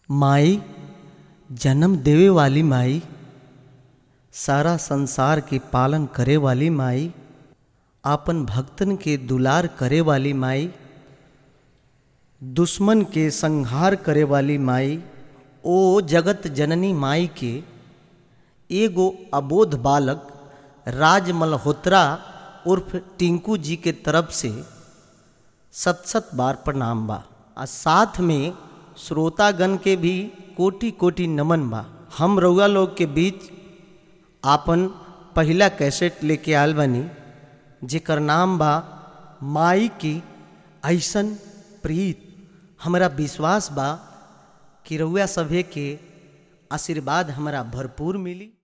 माई जन्म देवे वाली माई सारा संसार के पालन करे वाली माई आपन भक्तन के दुलार करे वाली माई दुश्मन के संहार करे वाली माई ओ जगत जननी माई के एगो अबोध बालक राज मल्होत्रा उर्फ टिंकू जी के तरफ से सत सत बार प्रणाम बा आ साथ में श्रोतागण के भी कोटि कोटि नमन बा हम रउआ लोग के बीच आपन पहिला कैसेट लेके आयल बनी जेकर नाम बा माई की ऐसन प्रीत हमरा विश्वास बा कि रउआ सभे के आशीर्वाद हमरा भरपूर मिली